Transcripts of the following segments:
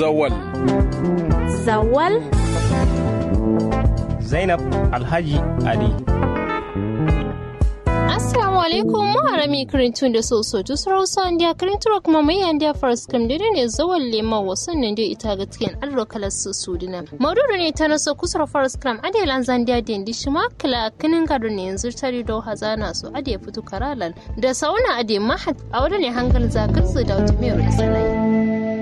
Zawal. Zawal? Zainab Alhaji Ali. assalamu alaikum muharami kirintun da so so tu sarausa andiya kirinturo kuma mai andiya faras kam da ne zawon lema wasan nan da ita ga cikin alro kalar su sudina mauduru ne ta naso kusur faras kam ade lan zandiya da indi shi ma kala kinin gado ne yanzu tari do hazana su ade fitu karalan da sauna ade mahat a wadda ne hangal zagar su da wata mai rusalai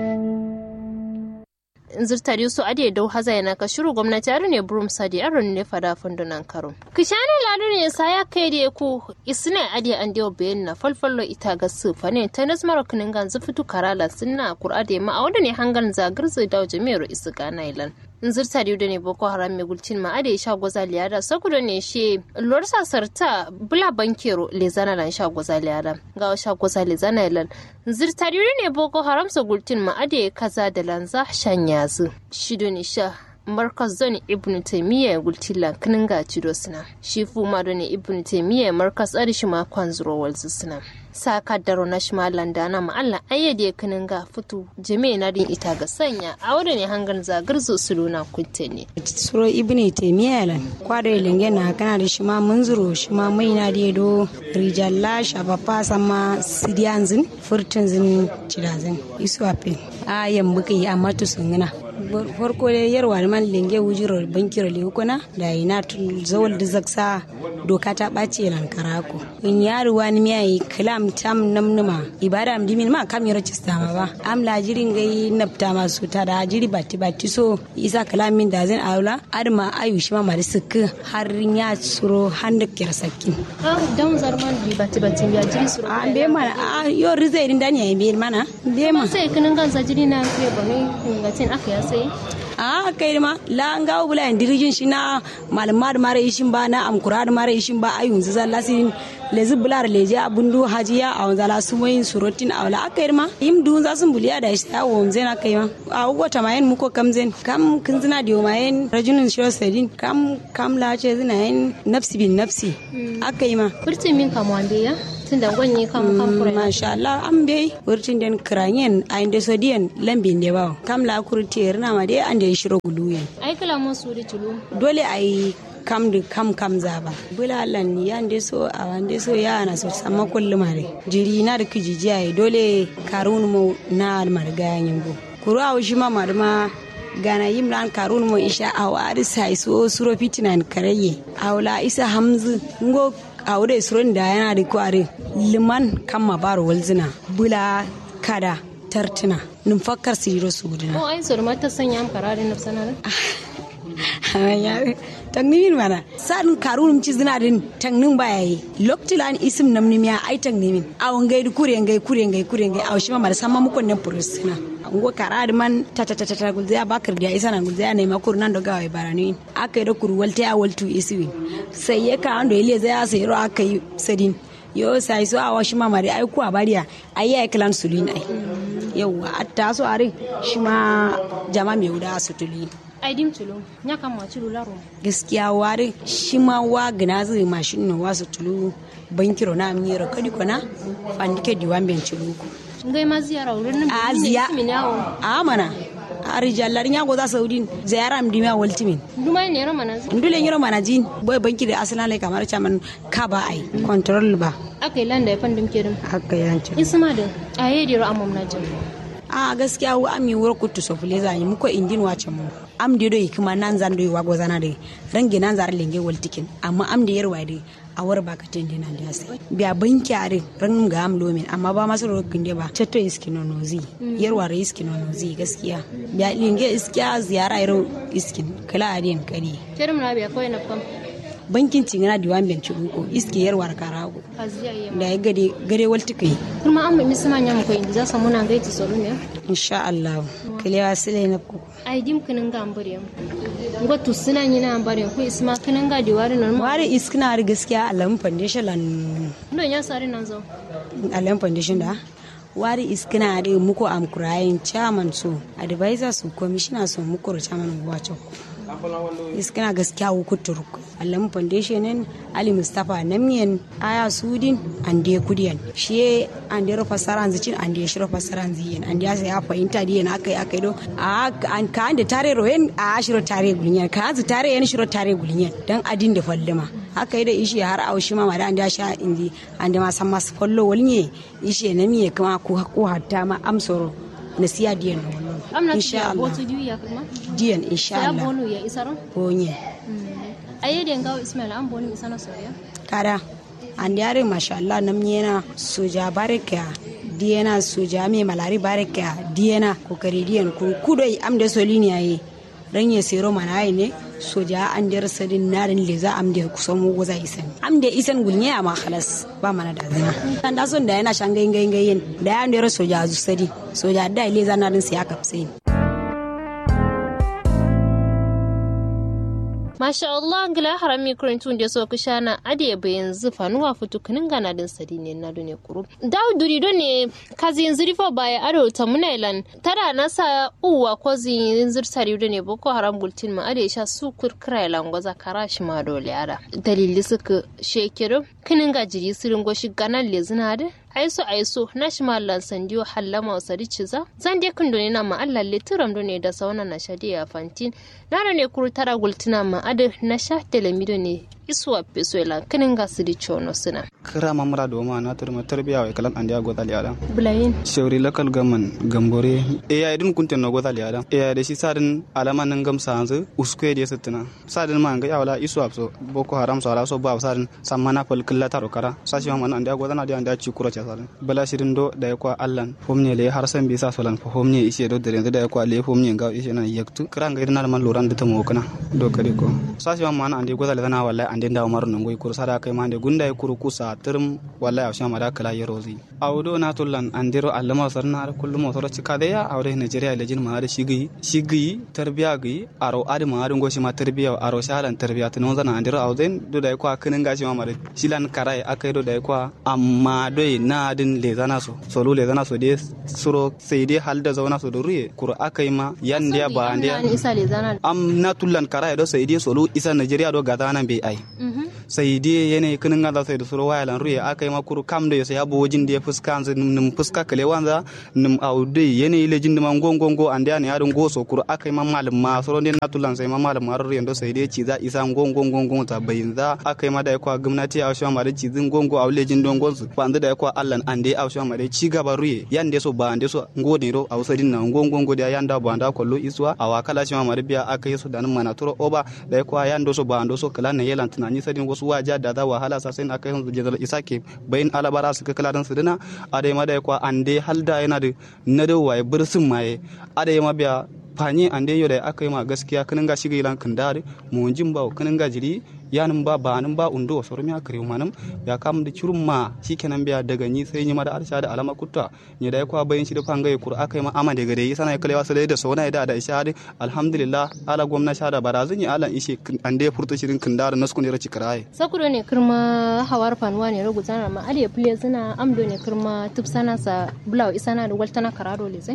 zirtari su ade dau haza yana ka shiru gwamnati aro ne burum sadi aro ne fada fundunan karo kishani ladu ne sa ya kai da ku isne ade an dio bayan na falfallo ita ga su fa ne ta nasmar kunin gan zufitu karala sunna qur'ade ma a wanda ne hangan zagar zai dawo jami'ar isu ganailan zirta da ne boko haram mai gulcin ma ade sha gwaza liyada sakudo ne she lor sarta bula bankero le zana lan sha gwaza liyada ga sha gwaza le zana lan zirta ne boko haram sa gulcin ma ade kaza da lanza shanyazu shido ne sha markas zone ibn taimiyya gultila kinin ga cido suna shi fuma da ne ibn taimiyya markas arishi ma kwanzuro walzu suna sa kaddaro na shi malan da na ma'alla ayyade kinin ga fitu jami'a na din ita ga sanya a wadda ne hangan zagar zo su luna kunte ne suro ibn taimiyya lan kwada linge na kana da shi ma munzuro shi ma mai na da do rijalla shabafa sama sidiyanzin furtunzin cidazin isu apin a yamma kai amma to sungana farko da yarwa da man lenge wujiro bankiro le kuna da ina zawal da zaksa doka ta ɓace nan karako in yaro wani miya yi kalam tam namnuma ibada am dimin ma kam yaro cista ma ba am la jirin gai nafta ma su ta da jiri batti batti so isa kalamin da zan aula adma ayu shi ma mari sukku har ya suro handa kira sakkin ah dan zarman bi batti batti ya jiri suro a be mana a yo rizai din dani ya be mana be ma sai kinin ganza jiri na ke ba ne ngatin aka ya sai a kai ma la an gawo bula yan dirijin shi na malama da mara ishin ba na amkura da mara ishin ba ayun zan lasirin lezi bular leje abundu hajiya a wanza la su moyin surotin a wala aka ma yim dun za sun buliya da shi a wanzan aka yi ma a ugota mayen muko kamzen kam kin zina da mayen rajulun shiro sedin kam kam la ce zina yin nafsi bin nafsi aka yi ma furtin min kamuwa ya tunda gwanye kam kam kure masha Allah an bai wurtin den kranyen a inda sodiyan lambin da bawo kam la kurti na ma dai an da shiro guluyen ai kala mun suri tulu dole ai kam da kam kam zaba bulalan yan de so a wande so ya na so sama kullu mare jiri na da kijiji ai dole karun mu na marga yanyin go kuru a shi ma marma gana yim lan karun mo isha a wari sai so suro fitinan karaye awla isa hamzu ngo awde suron da yana da kware liman kan baro walzina bula kada tartuna numfakkar siro su gudana o ai zurma ta sanya am kararin nafsana tangnimin mana sadin karunum ci zina din tangnin baya yi loktilan isim namnim ya ai tangnimin awon gai du kure gai kure gai kure gai aw shima mar samma mukon ne purisina ngo karad man ta ta ta ta gulze ya bakar da isa nan gulze ya ne makur nan da gawai barani akai da kur walte ya waltu iswi sai ya ka ando ile zai ya sai ro akai sadin yo sai so awa shima mari ai ku abariya ai ya klan sulin ai yawa atta so are shima jama me wuda su tulin ai dim tulu nya kam ma tulu laro gaskiya ware shi ma wa gina zai mashin no wasu tulu bankiro na miyar kadi kona fandike diwan ben tulu ku ngai ma ziyara wurin nan a ziya a mana a rijallar nya go za saudi ziyara am dimiya waltimin duma ne ro mana ndule nyiro mana jin boy banki da aslan lai kamar chaman ka ba ai control ba akai landa ya fandum kerim haka yanci isma da aye diro amam na jin a gaskiya wa ami wura kutu so fule zani muko indin wace mu am de doyi kuma nan zan doyi wago zana de rangi nan zar lenge waltikin amma am de yarwa de a war ba ka tende nan da sai biya banki are ran ga am lomin amma ba masu rokin de ba chatto iskino nozi yarwa re iskino nozi gaskiya biya lenge iskiya ziyara iro iskin kala adin kadi kerim na biya koyi na kam bankin cingana diwan ben ko iske yarwar karago da ya gade gade walti kai kuma an mai sama nya ko inda za samu nan gaiti solo ne insha Allah kalewa sile na ku ai dim kinin ga ambare ngo to suna ni na ambare ko isma kinin ga diwari nan ma ware iskina har gaskiya alam foundation lan ndo nya sare nan zo alam foundation da wari iskina da muku am kurayin chairman so advisor su commissioner so muku chairman wacho iskana gaskiya wukuturuk allam foundation ali mustapha namien aya sudin ande kudiyan shi ande ro fasaran zicin ande shiro fasaran ziyen ande ya ya fahimta diyan akai akai do a an ka ande tare ro yen a shiro tare gulnyan ka zu tare yen shiro tare gulnyan dan adin da fallima haka yi da ishi har aushi ma da ande sha indi ande ma san mas follo walnye ishi na miye kuma ko ko hatta ma amsoro na siya diyan no amna insha Allah botu diyu ya kuma diyan insha ya Allah bonu ya isaron bonye ayyade ngawo ismail an bonu isana soya kada an yare masha Allah nam yana soja barika diyana soja me malari barika diyana kokari diyan kun kudoi am de solini ayi ran ya sero mana ayi ne soja an der sadin narin le za am de kusan mu goza isan am de isan gulnya ma khalas ba mana da zina dan da son da yana shan gayin gayin gayin da ya der soja zu sadi soja da le za narin sai aka sai Masha Allah ngila harami kurintun da so kushana ade bayan zufa nuwa futu kinin gana din sadi ne na dune kuru. Dawo duri don ne kazi yin zurifa baya ado ta munailan tara nasa uwa ko zin zir sari don ne boko haram bultin ma ade sha su kurkira ilan gwaza kara shi ma dole ada. Dalili suka shekiru kinin gajiri sirin goshi ganan lezina da aiso aiso na shi mallan sandiyo hallama wa sadi ciza zan de kun doni na ma Allah le turam doni da sauna na shadi ya fantin na ne kuru tara gultina ma ade na sha telemido ne isuwa pesuela kinin ga sidi chono sina kira mamra do ma na turma tarbiya wa kalan andiya go tali adam bulayin shawri lakal gaman gambore e ya idin kunten no go tali adam e ya de shi sadin alama nan gam sanzu uskwe de sattina sadin ma ga yawla isu apso boko haram so ala so ba sadin sammana fal killa taro kara sashi ma man andiya go tana de andiya ci kura cha sadin bala shirin do da ya kwa allan homne le har san bi sa solan fo homne ishe do dare da ya kwa le homne ga ishe na yaktu kira ga idin man loran da ta mo kana do kare ko sashi ma man andiya go tali dana wallahi ande ndaw mar no ngoy kur sada kay mande gunda e kuru kusa term wallahi awsha mara kala yerozi awdo na tullan andiro allama sarna ar kullu mo soro cikade ya awre nigeria lejin ma ar shigi shigi tarbiya gi aro adi ma ar ngoshi ma tarbiya aro shalan tarbiya to non zana andiro awden do dai kwa kinin gashi ma mare shilan karai akai do dai kwa amma doi na din le zana so solu le zana so de suro sai dai halda zauna so do ruye kur akai ma yandiya ba andiya isa le zana am na tullan karai do sai dai solu isa nigeria do gadana be ai sai dai yene kinin ga sai da suro waya lan ruye aka yi makuru kam da yasa ya bo wajin da ya fuska anzu nim fuska kale wanza nim aude yene ile jin da man gongongo ande ne yarin goso kuru aka yi mamalin ma suro ne natulan sai mamalin ma ruye ndo sai dai ci za isa gongongongo ta bayin za aka yi ma da kwa gwamnati a shwa ma da ci zin gongo a wule jin don gonsu ba anda da kwa allan ande a shwa ma da ci gaba ruye yande so ba ande so ngode ro a wasadin na gongongo da yanda ba anda kollo iswa a wakala shwa ma da biya aka yi so da nan mana turo oba da kwa yando so ba ando so kala ne yelan tunani sadin wasu waja da za wahala sa sai aka yi hanzu jazal isake bayin alabara su kakala dan su dina adai ma da kwa ande halda yana da na da waye bursun maye adai ma biya fani ande yo da aka yi ma gaskiya kanin ga shiga ilan kan dare mu jin ba kanin ga jiri yanin ba ba nan ba undo wa sormi aka riu manam ya kam da curun ma shikenan biya daga ni sai ni ma da arsha da alama kutta ni da kwa bayin shi da fangaye kur aka yi ma ama daga da yi sana kalewa sai da sauna da da isha da alhamdulillah ala gwamna sha da barazin ya ala ishe ande furta shirin kan dare naskun ya raci karaye sakuro ne kirma hawar fanuwa ne rugu zana ma ale pule zina amdo ne kirma tupsana sa bulaw isana da waltana karado le zai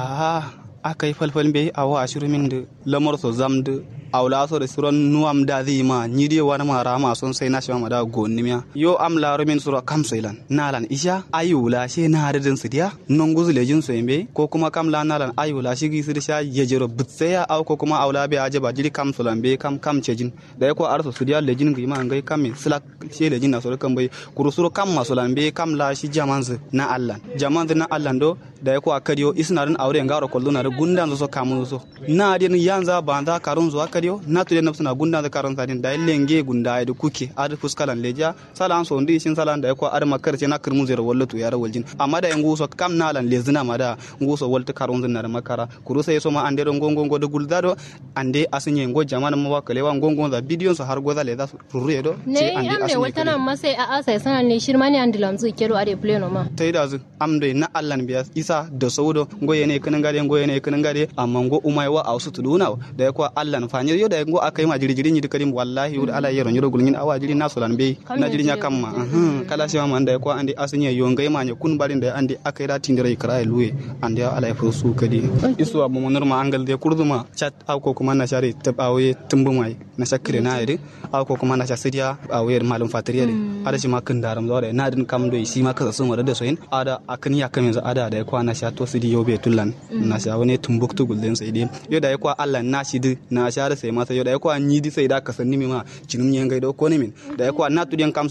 ah aka yi falfal bai a wa ashirin min da lamar so zam da awla so da suron nuam da zi ma ni de wani ma rama son sai na shama da gonni miya yo am la min sura kam sailan nalan isha ayula she na hadin su dia non guzu lejin so yembe ko kuma kam la nalan ayula shi gi su da sha yejero bitsaya aw ko kuma awla be aje ba jiri kam sulan be kam kam cejin da ko arso su dia lejin gi ma ngai kam sila she lejin na so kan bai kuru suro kam masulan be kam la shi jamanzu na allan jamanzu na allan do da ko akadiyo isnarin aure ngaro kolluna da gundan so kamun so na den yanza banda karun zo akadiyo na to den suna gundan da karun sadin da lenge gunda da kuke ad fuskalan leja sala an so ndi shin sala da ko ad makar ce na kirmu zero wallatu yara waljin amma da yangu so kam na lan lezina ma da nguso walta karun zin da makara kuru sai so ma ande don gongon go da guldado ande asinye ngo jamana ma wakale wa gongon da bidiyon so har goza le da ruruye do ne amne waltana ma sai a asa sana ne shirma ne andilam zu kero ade pleno ma tai da zu amde na allan biya isa da saudo ngo yene kanin gade ngo yene kanin gade amma ngo umai wa ausu tuduna da ya kwa allan fani nyi yo da ngo akai ma jiri jiri ni karim wallahi yo ala yero nyiro gulngin awa jiri na solan be na jiri nya kamma kala shi ma anda ko andi asanya yo ngai ma nya kun barin da andi akai da tindira ikra luwe andi ala fu su kadi isu abu monor ma angal de kurduma chat aw ko kuma na share tab awe tumbu mai na shakire na yiri aw ko kuma na shasidiya awe malum fatriya de ada shi ma kan daram zore na din kam do shi ma kasa sun wada da soyin ada akan ya kamin za ada da kwa na sha to sidi yobe tullan na sha wani tumbuktu gulden sai dai yo da kwa Allah na shi di na sha da sai masa yo da kwa ni di sai da kasanni mi ma cinum nyen gai do ko ne min da kwa na tudiyan kam